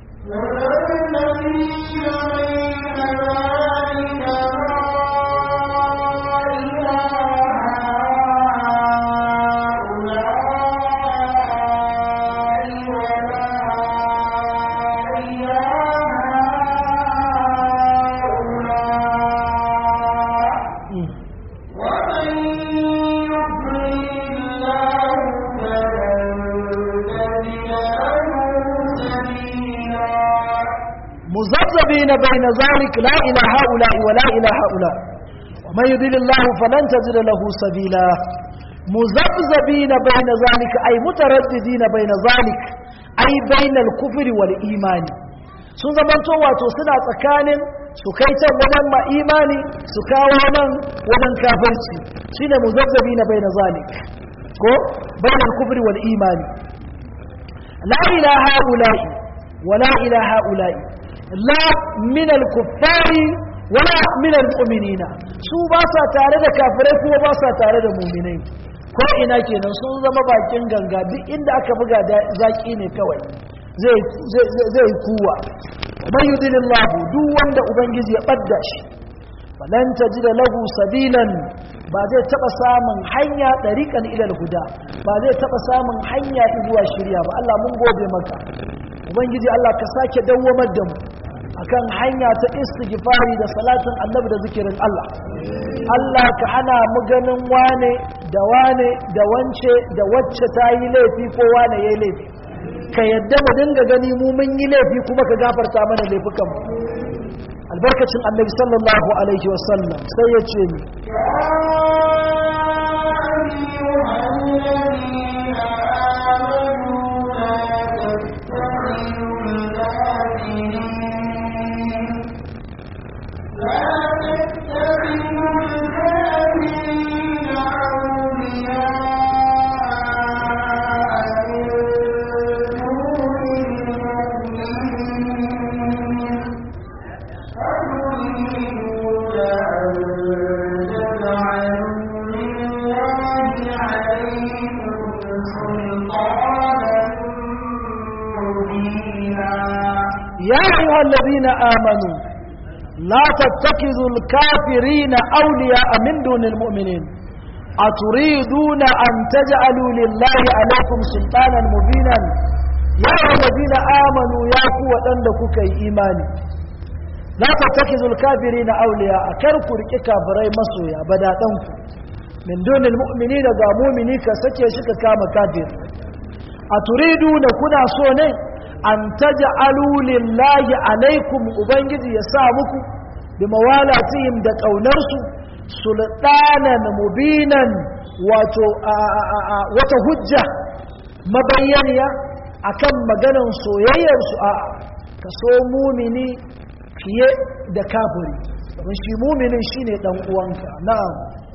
مذبذبين بين ذلك لا إلى هؤلاء ولا إلى هؤلاء ومن يضل الله فلن تجد له سبيلا مذبذبين بين ذلك أي مترددين بين ذلك أي بين الكفر والإيمان sun zamanto wato suna tsakanin su kai can wajen ma imani su kawo nan wajen kafirci shine muzabzabi na bai na zalik ko bayan kufri wal imani la ilaha ula'i wa la ilaha ula'i la min al-kuffari wala min al-mu'minina su ba sa tare da kafirai kuma ba sa tare da mu'minai ko ina kenan sun zama bakin ganga duk inda aka buga zaki ne kawai zai zai kuwa man yudilillahu duk wanda ubangiji ya badda shi falan tajida lahu sabilan ba zai taba samun hanya dariqan ila al-huda ba zai taba samun hanya zuwa shirya ba Allah mun gode maka ubangiji Allah ka sake dawwamar da mu akan hanya ta istighfari da salatin annabi da zikirin Allah Allah ka hana mu ganin wane da wane da wance da wacce ta yi laifi ko wane ya yi laifi ka yadda mu dinga gani mu mun yi laifi kuma ka gafarta mana laifukan mu albarkacin annabi sallallahu alaihi wasallam sai ya ce ni يا أيها الذين آمنوا لا تتخذوا الكافرين أولياء من دون المؤمنين أتريدون أن تجعلوا لله عليكم سلطانا مبينا يا أيها الذين آمنوا يا قوة عندك كي إيماني لا تتخذوا الكافرين أولياء كركوا ركي كافرين مسويا بدا تنكو من دون المؤمنين ذا مؤمنين كسكي شك كام كافر أتريدون كنا سوني an taj'alu lillahi alaikum ubangiji ya sa muku bi mawalatihim da ƙaunarsu sultanan mubinan wato wata hujja mabayyaniya akan maganan soyayyar su a ka so mumini fiye da kafiri domin shi muminin shine dan uwanka na'am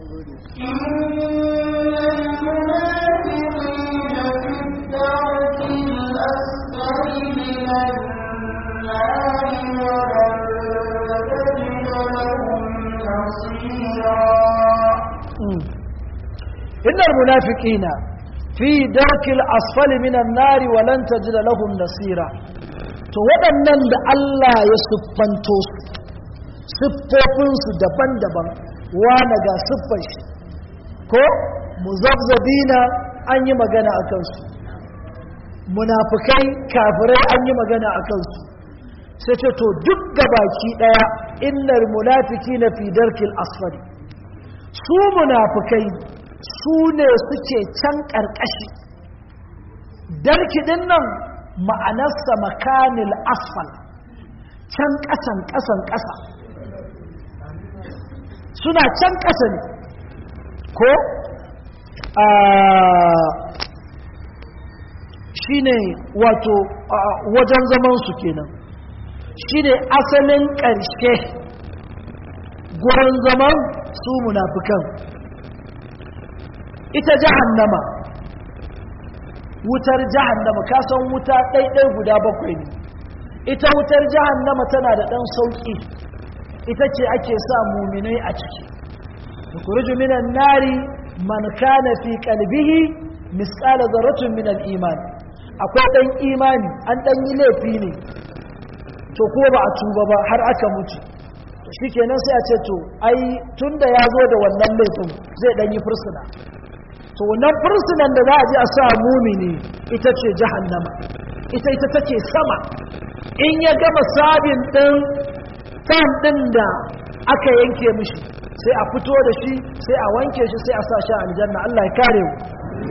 إن المنافقين في درك الأسفل من النار ولن تجد لهم نصيرا to waɗannan da Allah ya siffanto su siffofinsu daban-daban wane ga siffar shi ko muzabzabina an yi magana a kansu munafukai kafirai an yi magana a kansu sai ce to duk gabaki ɗaya innar munafiki na fi darkil asfali su munafukai su ne suke can ƙarƙashi darkiɗin nan ma'anarsa makanil asfal can ƙasan ƙasan ƙasa suna can ƙasa ne ko shi ne wato wajen zamansu kenan shi ne asalin ƙarshe gurin zaman su munafukan ita jahannama wutar jahannama kasan wuta ɗaiɗai guda bakwai ne ita wutar jahannama tana da ɗan sauƙi ita ce ake sa muminai a ciki yukhruju minan nari man kana fi qalbihi misqala dharratin min al-iman akwai dan imani an dan yi laifi ne to ko ba a tuba ba har aka mutu shikenan sai a ce to ai tunda ya zo da wannan laifin zai dan yi fursuna to wannan fursunan da za a je a sa mumini ita ce jahannama ita ita take sama in ya gama sabin din kan din da aka yanke mishi sai a fito da shi sai a wanke shi sai a sa shi a aljanna Allah ya kare mu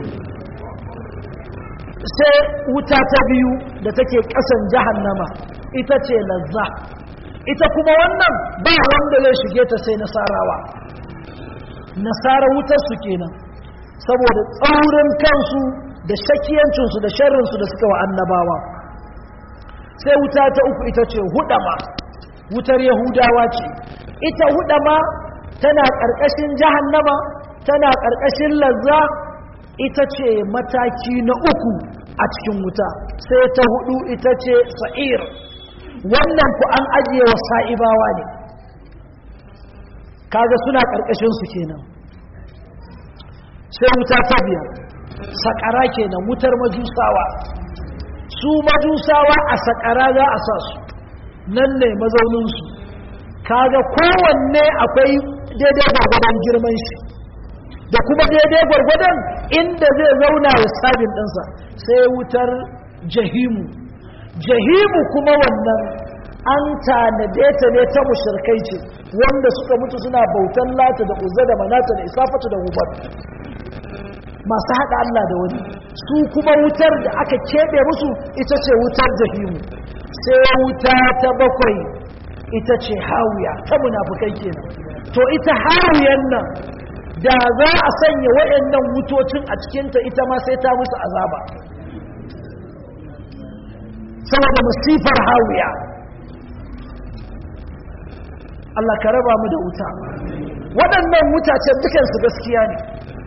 sai wuta ta biyu da take kasan jahannama ita ce lazza ita kuma wannan ba wanda zai shige ta sai nasarawa nasara wutar su kenan saboda tsaurin kansu da shakiyancinsu da sharrinsu da suka wa annabawa sai wuta ta uku ita ce hudama wutar yahudawa ce ita hudama tana ƙarƙashin jahannama tana ƙarƙashin lazza ita ce mataki na uku a cikin wuta sai ta hudu ita ce sa'ir wannan ku an ajiye wa sa'ibawa ne kaga suna ƙarƙashin su kenan sai wuta ta biyar sakara kenan wutar majusawa su majusawa a sakara za a sa su nan ne mazauninsu kaga kowanne akwai daidai gwargwadon girman shi da kuma daidai gwargwadon inda zai zauna ya sabin ɗinsa sai wutar jahimu jahimu kuma wannan an tanade ta ne ta mushirkai ce wanda suka mutu suna bautan lata da uzza da manata da isafatu da hubar masu haɗa Allah da wani su kuma wutar da aka keɓe musu ita ce wutar jahimu sai wuta ta bakwai ita ce hawiya ta munafukai kenan to ita hawiyan nan da za a sanya waɗannan wutocin a cikinta ita ma sai ta musu azaba saboda masifar hawiya Allah ka raba mu da wuta waɗannan wutacen dukansu gaskiya ne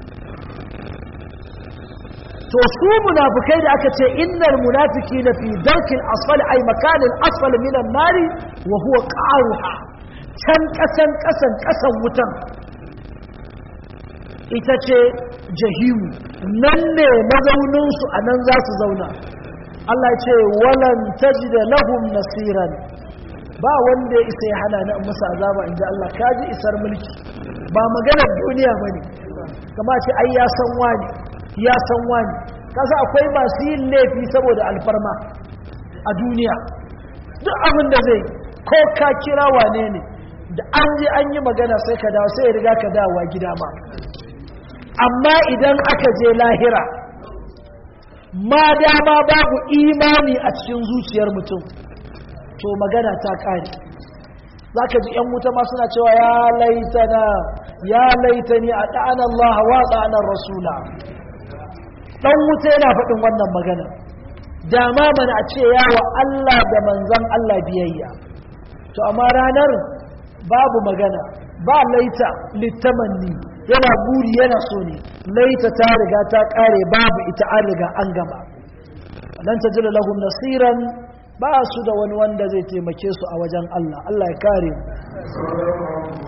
to su munafikai da aka ce innal munafiqina fi darkil asfal ay makanil asfal min an-nari wa huwa qaruha can kasan kasan kasan wutan ita ce jahimu nan ne mazaunin su anan za su zauna Allah ya ce walan tajida lahum nasiran ba wanda ya isa ya hana ni in musu azaba inda Allah kaji isar mulki ba maganar duniya bane kama ce ai ya san wani ya san wani kasa akwai masu yin laifi saboda alfarma a duniya duk abin da zai ko ka kira wane ne da an je an yi magana sai ka dawo sai ya riga ka dawowa gida ma amma idan aka je lahira ma dama babu imani a cikin zuciyar mutum to magana ta kare za ka ji 'yan wuta ma suna cewa ya laitana ya laitani a ɗa'an Allah wa ɗa'anar Rasula ɗan wuta yana faɗin wannan magana dama mana a ce yawa Allah da manzan Allah biyayya to amma ranar babu magana ba laita littamanni yana buri yana so ne laita ta riga ta ƙare babu ita an riga an gama lan tajila lahum nasiran ba su da wani wanda zai taimake su a wajen Allah Allah ya kare mu